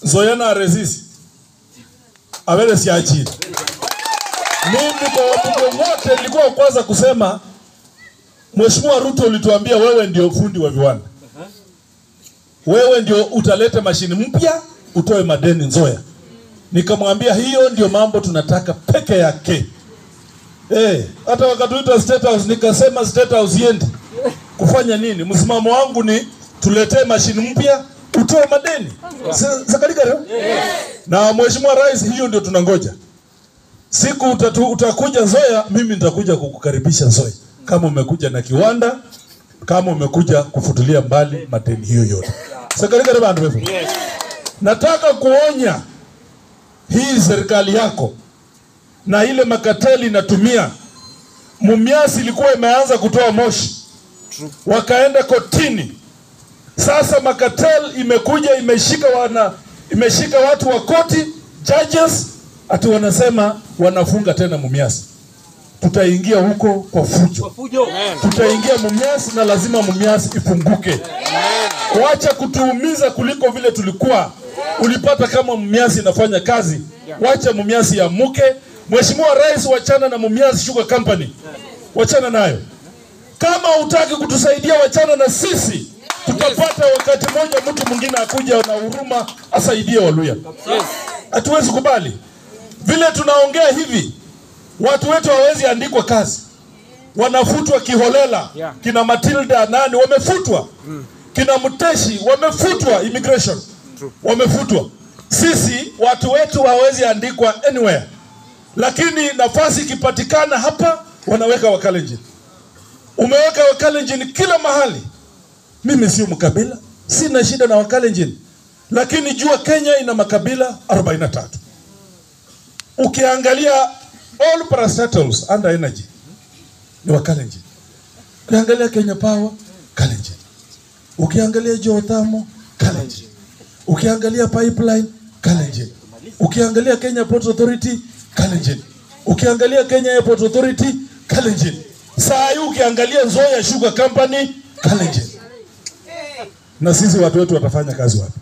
Zoyana resist. Awele siachini. Mimi kwa wabunge wote nilikuwa wa kwanza kusema Mheshimiwa Ruto ulituambia wewe ndio fundi wa viwanda. Wewe ndio utaleta mashini mpya utoe madeni Nzoya. Nikamwambia hiyo ndio mambo tunataka peke yake. Eh, hata wakatuita State House nikasema State House yendi. Kufanya nini? Msimamo wangu ni tuletee mashini mpya utoe madeni. Sakalika leo? Na Mheshimiwa Rais, hiyo ndio tunangoja. Siku utatu, utakuja Nzoia, mimi nitakuja kukukaribisha Nzoia, kama umekuja na kiwanda, kama umekuja kufutilia mbali madeni hiyo yote. Sakalika leo bantu wewe. Nataka kuonya hii serikali yako na ile makateli inatumia. Mumias ilikuwa imeanza kutoa moshi, wakaenda kotini. Sasa makatel imekuja imeshika wana imeshika watu wa koti judges, ati wanasema wanafunga tena Mumias. Tutaingia huko kwa fujo, tutaingia Mumias na lazima Mumias ifunguke. Wacha kutuumiza kuliko vile tulikuwa. Ulipata kama Mumias inafanya kazi, wacha Mumias iamuke. Mheshimiwa Rais, wachana na Mumias Sugar Company, wachana nayo. Kama hutaki kutusaidia, wachana na sisi. Tutapata wakati mmoja mtu mwingine akuja na huruma asaidie Waluya. Hatuwezi kubali vile tunaongea hivi, watu wetu hawawezi andikwa kazi, wanafutwa kiholela. Kina Matilda nani wamefutwa, kina Mteshi wamefutwa, immigration wamefutwa. Sisi watu wetu hawawezi andikwa anywhere, lakini nafasi ikipatikana hapa wanaweka Wakalenjin. Umeweka Wakalenjin kila mahali. Mimi sio mkabila, sina shida na Wakalenjin, lakini jua Kenya ina makabila 43. Ukiangalia all parastatals under energy ni Wakalenjin. Ukiangalia Kenya Power, Kalenjin. Ukiangalia Geothermal, Kalenjin. Ukiangalia pipeline, Kalenjin. Ukiangalia Kenya Port Authority, Kalenjin. Ukiangalia Kenya Airport Authority, Kalenjin. Saa hii ukiangalia Nzoia Sugar Company, Kalenjin. Na sisi watu wetu watafanya kazi wapi?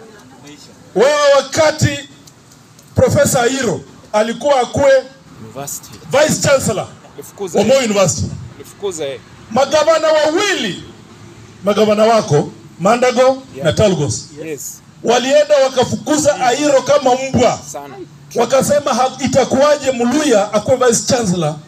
Wewe wakati Profesa Airo alikuwa akuwe University. Vice Chancellor Nifukuze. wa Moi University, Nifukuze. magavana wawili, magavana wako Mandago na Talgos Yes. walienda wakafukuza Airo kama mbwa, Sana. wakasema ha- itakuwaje Muluya akuwe vice chancellor